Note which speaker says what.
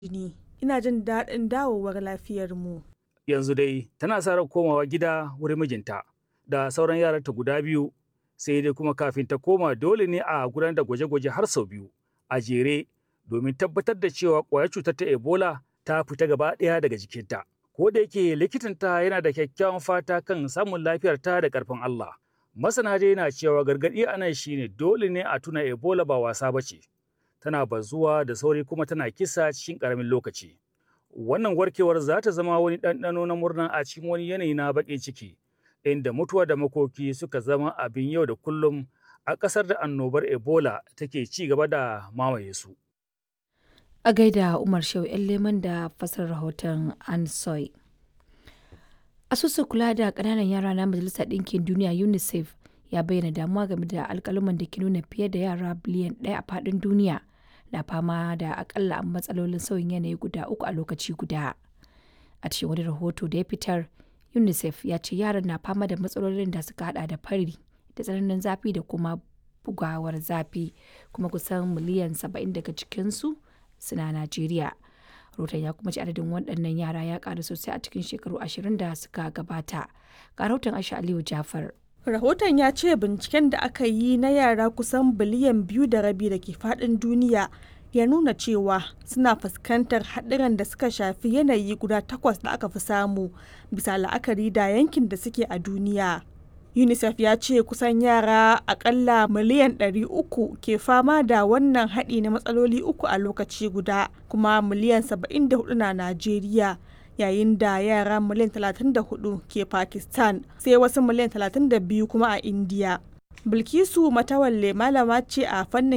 Speaker 1: jini. Ina jin daɗin dawowar lafiyarmu.
Speaker 2: Yanzu dai tana sa ran komawa gida wurin mijinta da sauran yaranta guda biyu sai dai kuma kafin ta koma dole ne a gudanar da gwaje-gwaje har sau biyu a jere domin tabbatar da cewa ƙwayar cutar ta Ebola ta fita gaba ɗaya daga jikinta. Ko da yake likitanta yana da kyakkyawan fata kan samun lafiyarta da ƙarfin Allah. Masana dai na cewa gargaɗi a nan shine dole ne a tuna Ebola ba wasa ba ce. Tana bazuwa da sauri kuma tana kisa cikin ƙaramin lokaci. Wannan warkewar za ta zama wani ɗanɗano na murna a cikin wani yanayi na baƙin ciki, inda mutuwa da makoki suka zama abin yau da kullum a ƙasar da annobar Ebola take ci gaba da mamaye su.
Speaker 3: A gaida Umar Shehu ‘yan leman da fasar rahoton Ansoy. Asusun kula da ƙananan yara na Majalisar Ɗinkin Duniya UNICEF ya bayyana damuwa game da alƙaluman da ke nuna fiye da yara biliyan ɗaya a faɗin duniya na fama da akalla matsalolin sauyin yanayi guda uku a lokaci guda. A cikin wani rahoto da ya fitar, UNICEF ya ce yaran na fama da matsalolin da suka hada da fari da tsananin zafi da kuma bugawar zafi kuma kusan miliyan saba'in daga cikinsu suna Najeriya. Rahoton ya kuma ci adadin waɗannan yara ya ƙaru sosai a cikin shekaru ashirin da suka gabata. Ga rahoton Aisha Aliyu Jafar.
Speaker 1: Rahoton ya ce binciken da aka yi na yara kusan biliyan biyu da rabi da ke faɗin duniya ya nuna cewa suna fuskantar haɗuran da suka shafi yanayi guda takwas da aka fi samu bisa la'akari da yankin da suke a duniya. UNICEF ya ce kusan yara akalla miliyan 300 ke fama da wannan haɗi na matsaloli uku a lokaci guda kuma miliyan 74 na Najeriya. yayin da yara miliyan 34 ke Pakistan sai wasu miliyan 32 kuma a India. Bilkisu Matawalle malama ce a fannin